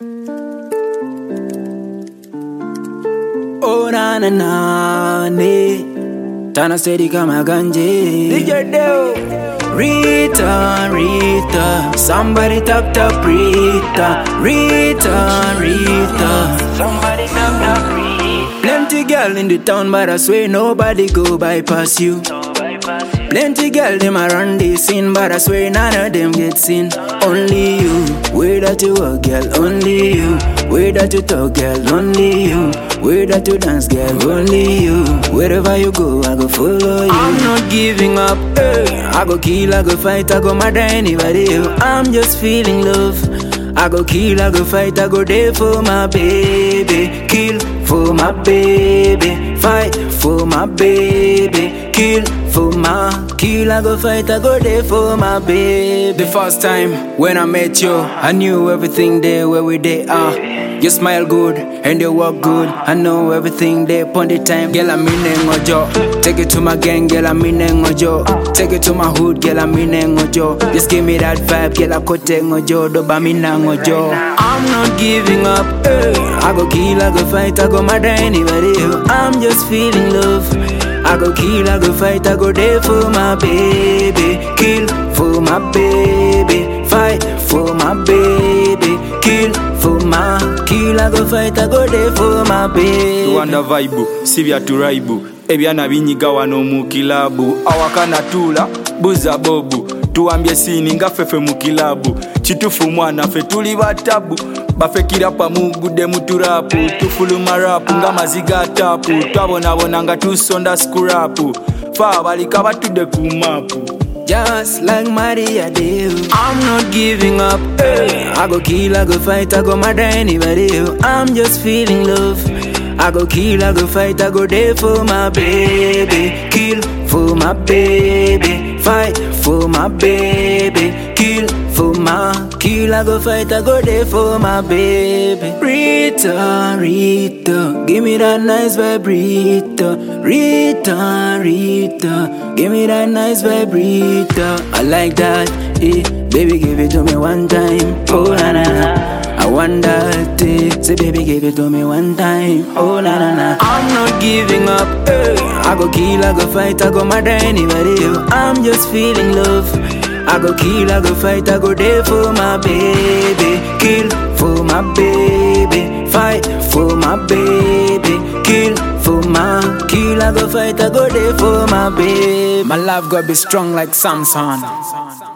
Oh na na na ne Tana steady kama ganje DJ Deo Rita, Rita Somebody tap tap Rita Rita, Rita Somebody tap tap Rita Plenty girl in the town but I swear nobody go bypass you Plenty girl them around the scene but I swear none of them get seen Only you, where that you walk girl, only you Where that you talk girl, only you Where that you dance girl, only you Wherever you go, I go follow you I'm not giving up, eh. I go kill, I go fight, I go murder anybody you. I'm just feeling love I go kill, I go fight, I go there for my baby Kill for my baby Fight for my baby Kill for my Kill, I go fight, I go there for my baby The first time when I met you I knew everything there where we they are You smile good and you walk good I know everything there upon the time Girl, I'm in ngojo Take it to my gang, girl, I'm in ngojo Take it to my hood, girl, I'm in ngojo Just give me that vibe, girl, I kote ngojo Doba mina ngojo I'm not giving up, eh. I go kill, I go fight, I go murder anybody eh. I'm just feeling love I go kill, I go fight, I go there for my baby Kill for my baby Fight for my baby Kill for my Kill, I go fight, I go there for my baby tuwanda vaibu si bya turaibu ebyana binyiga wano mu kilabu awakana tula buza bobu tuwambye sini nga ffefe mu kilabu kitufu mwana ffe tuli batabu baffe kirapa mugudde mu turapu tufuluma rapu nga maziga tapu twabonabona nga tusonda skurapu fe abalika batudde ku mapu Just like Maria do I'm not giving up eh. I go kill, I go fight, I go murder anybody eh. I'm just feeling love I go kill, I go fight, I go there for my baby Kill for my baby Fight for my baby Kill for my Kill, I go fight, I go there for my baby Rita, Rita Give me that nice vibe, Rita Rita, Rita Give me that nice vibe, Rita I like that, eh Baby, give it to me one time Oh, na na na I want that, eh Say, baby, give it to me one time Oh, na na na I'm not giving up, eh I go kill, I go fight, I go murder anybody eh. I'm just feeling love I go kill, I go fight, I go there for my baby Kill for my baby Fight for my baby Kill for my Kill, I go fight, I go there for my baby My love gotta be strong like Samson